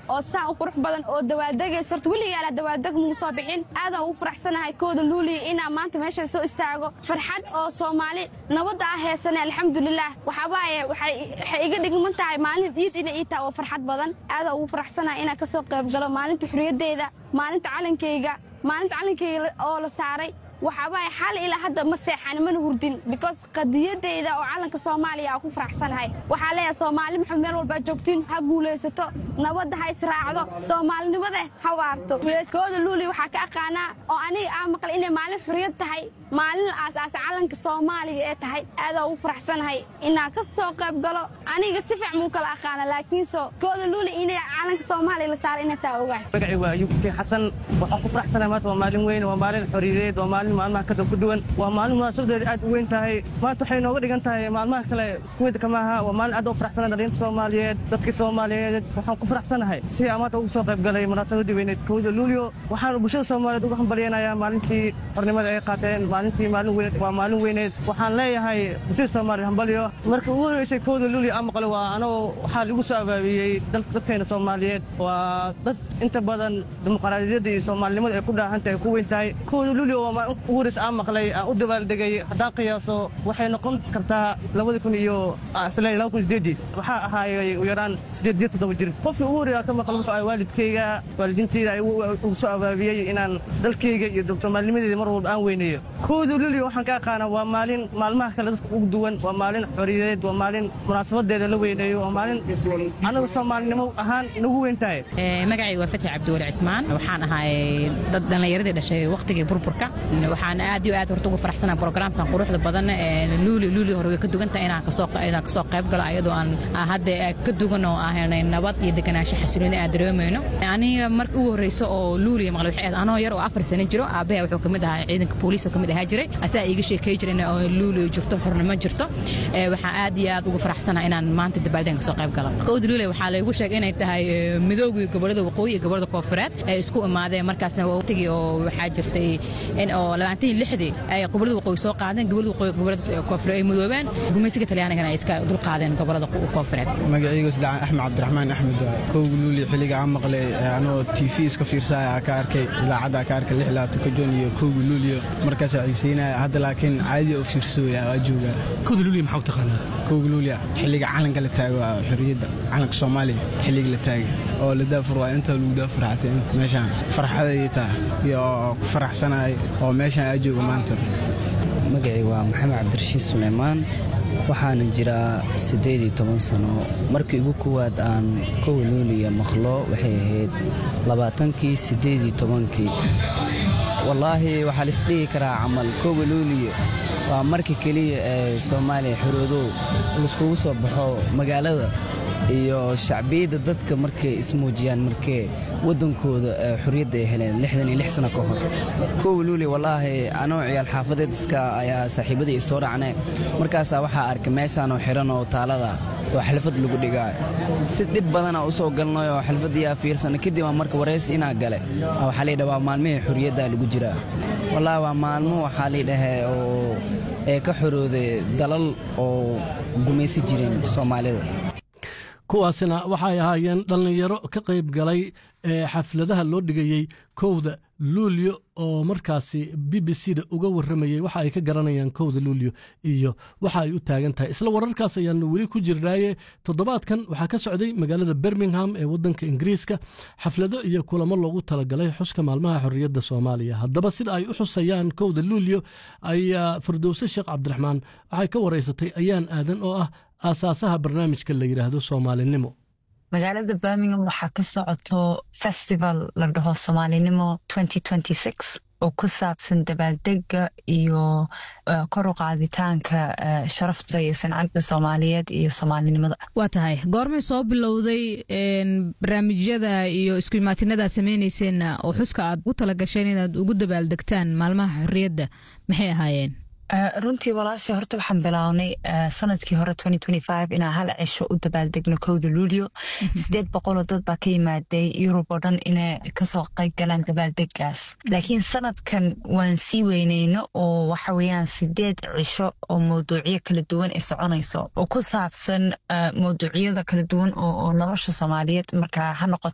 oo saan u qurux badan oo dawaadegaysa horta weligaala dawaadeg muu soo bixin aadaan ugu faraxsanahay kooda luuliya inaa maanta meesha soo istaago farxad oo soomaali nabadda ah heesanay alxamdulilah waxaabaaye waxay iga dhigman tahay maalin iid ina ii tahay oo farxad badan aadaan ugu faraxsanahay inaan ka soo qayb galo maalinta xurriyaddeeda maalinta calankayga maalinta calankayga oo la saaray waxaabaaye xal ilaa hadda ma seexan mana hurdin because qadiyadeyda oo calanka soomaaliya aa ku faraxsanahay waxaa leeyahay soomaali maxamed meel walbaa joogtiin ha guulaysato nabadda ha israacdo soomaalinimada ha waarto kooda luuli waxaa ka aqaanaa oo aniga aa maqla inay maalin xuriyad tahay maalin aasaasa calanka soomaaliga ee tahay aadaa ugu faraxsanahay inaan ka soo qayb galo aniga si fiic muu kala aqaana laakiinse kooda luuli inay calanka soomaaliya la saaray inay taa ogahay magacii waa ayub fiin xasan waxaan ku faraxsanahay maanta waa maalin weyn waa maalin xoriyadeed waa maalin maalmaha kada ku duwan waa maalin munaasabadeeda aad u weyn tahay maanta waxay nooga dhigan tahay maalmaha kale isku mid kama aha waa maalin aad u faraxsanahay dhalinta soomaaliyeed dadkii soomaaliyeed waxaan ku faraxsanahay si aan maanta ugu soo qayb galay munaasabadii weyneed kowda luulyo waxaan bulshada soomaaliyeed uga hambalyaynayaa maalintii xornimada ay qaateen maalintii maalin weyneed waa maalin weyneed waxaan leeyahay bulshada soomaaliyeed hambalyo marka ugu horeysay kowda luulyo aan maqlay waa anoo waxaa lagu soo abaabiyey dadkeena soomaaliyeed waa dad inta badan dimuqraadiyadda iyo soomaalinimada ay ku dhaahan tahay ku weyn tahay kowda luulyo waa maalin ugu horeysa aan maqlay aan u dabaaldegay haddaan qiyaaso waxay noqon kartaa labada kun iyo isle laba kun sideedii waxaa ahaayay u yaraan sideed iyo toddoba jir qofkii ugu horeeya ka maqla wuxuu ahay waalidkayga waalidiintayda ay ugu soo abaabiyey inaan dalkayga iyo soomaalinimadeeda mar walba aan weyneeyo kowda luulyo waxaan ka aqaanaa waa maalin maalmaha kale dadka ugu duwan waa maalin xoriyadeed waa maalin munaasabadeeda la weyneeyo waa maalin anaga soomaalinimo ahaan nagu weyn tahay magacayga waa fatxi cabdiwali cismaan waxaan ahay dad dhallinyaradii dhashay wakhtigii burburka waxaan aad iyo aad horta ugu faraxsanahay programkan quruxda badan luuli luuli hore way ka dugantahay inaan kasoo inaan kasoo qayb galo ayadoo aan hadda ka dugan oo ahanay nabad iyo deganaansho xasilooni aan dareemayno aniga marka ugu horreysa oo luuliya maqlay waxay ahayd anoo yar oo afar sano jiro aabaha wuxuu kamid ahaa ciidanka booliiska kamid ahaa jiray asaa iiga sheekay jiray in luuli jirto xornimo jirto waxaan aad iyo aad ugu faraxsanahay inaan maanta dabaaldeen kasoo qayb galo kowda luuliya waxaa laygu sheegay inay tahay midoogii gobolada waqooyi iyo gobolada koonfureed ay isku imaadeen markaasna waqtigii oo waxaa jirtay in oo labaatan iyo lixdii ay gobolada waqooyi soo qaadeen gobolada waqooyi gobolada koonfureed ay midoobeen gumaysiga talyaanigana ay iska dul qaadeen gobolada koonfureed magacaygu saddex axmed cabdiraxmaan axmed waa kowga luuli xilliga aan maqlay anoo t v iska fiirsaya ka arkay idaacadda ka arkay lix labaatan ka joon iyo kowga luuliyo markaasaa xiiseynaya hadda laakiin caadi oo fiirsooya waa joogaa kowda luuliya maxaa u taqaanaa kowga luuliya xilliga calanka la taago waa xorriyadda calanka soomaaliya xilliga la taagay oo la daafur waa inta lagu daafur xatay inta meeshaan farxaday taa iyo ku faraxsanahay oo meeshaan aa jooga maanta magacii waa maxamed cabdirashiid suleymaan waxaana jiraa siddeed iyo toban sano markii ugu kowaad aan kowa luuliya maqlo waxay ahayd labaatankii siddeed iyo tobankii wallaahi waxaa laisdhihi karaa camal kowa luuliya waa markii keliya ee soomaaliya xoroodow laiskugu soo baxo magaalada iyo shacbiyadda dadka markay ismuujiyaan markee waddankooda xorriyadda ay heleen lixdan iyo lix sano ka hor kowa luuliya wallaahi anoo ciyaal xaafadeed iska ayaa saaxiibadii isoo dhacne markaasaa waxaa arkay meeshaanoo xiran oo taalada oo xalfad lagu dhigaa si dhib badana u soo galnay oo xalfaddiyaa fiirsana kadib aa marka waraysi inaa gale waxaa laydhaha waa maalmihii xorriyaddaa lagu jiraa wallaahi waa maalmo waxaa laydhahee oo ee ka xorooday dalal oo gumaysi jireen soomaalida kuwaasina waxay ahaayeen dhallinyaro ka qayb galay ee xafladaha loo dhigayey kowda luulyo oo markaasi b b c da uga warramayey waxa ay ka garanayaan kowda luulyo iyo waxa ay u taagan tahay isla wararkaas ayaanu weli ku jirnaaye toddobaadkan waxaa ka socday magaalada birmingham ee waddanka ingiriiska xaflado iyo kulamo loogu talagalay xuska maalmaha xorriyadda soomaaliya haddaba sida ay u xusayaan kowda luulyo ayaa firdowse sheekh cabdiraxmaan waxay ka waraysatay ayaan aadan oo ah aasaasaha barnaamijka la yidhaahdo soomaalinimo magaalada birmingham waxaa ka socoto festival la dhaho soomaalinimo oo ku saabsan dabaaldega iyo kor u qaaditaanka sharafta iyo sancadda soomaaliyeed iyo soomaalinimada waa tahay goormay soo bilowday barnaamijyada iyo isku imaatinada sameynayseena oo xuska aad u talagasheen inaad ugu dabaaldegtaan maalmaha xorriyadda maxay ahaayeen runtii walaasha horta waxaan bilownay sanadkii hore inaan hal cisho u dabaaldegno kowda luulyo sideed boqoloo dad baa ka yimaaday yurub oo dhan inay kasoo qayb galaan dabaaldegaas laakiin sanadkan waan sii weyneyno oo waxa weeyaan sideed cisho oo mawduucyo kala duwan ay soconayso oo ku saabsan mawduucyada kala duwan oo nolosha soomaaliyeed marka ha noqoto